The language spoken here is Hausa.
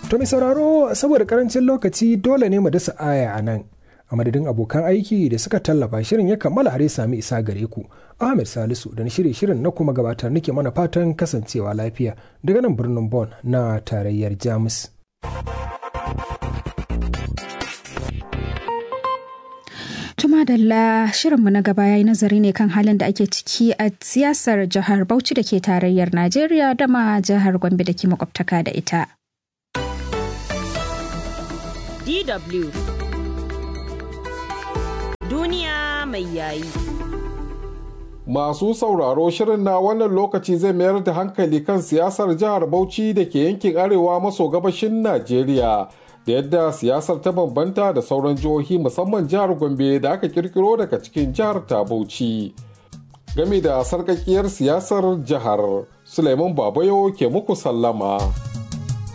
To mai sauraro saboda karancin lokaci dole ne mu dasa aya a nan. A madadin abokan aiki da suka tallafa shirin ya kammala har ya sami isa gare ku. Ahmed Salisu da na shirye shirin na kuma gabatar nake mana fatan kasancewa lafiya daga nan birnin Bon na tarayyar Jamus. Tuma Dalla shirinmu na gaba ya yi nazari ne kan halin da ake ciki a siyasar jihar Bauchi da ke tarayyar Najeriya da ma jihar Gombe da ke makwabtaka da ita. DW Duniya mai yayi. Masu sauraro shirin na wannan lokaci zai mayar da hankali kan siyasar jihar Bauchi da ke yankin arewa maso gabashin Najeriya. da yadda siyasar ta bambanta da sauran jihohi musamman jihar Gombe da aka kirkiro daga cikin jihar ta Bauchi. Game da sarkakiyar siyasar jihar, Suleiman Babayo ke muku sallama.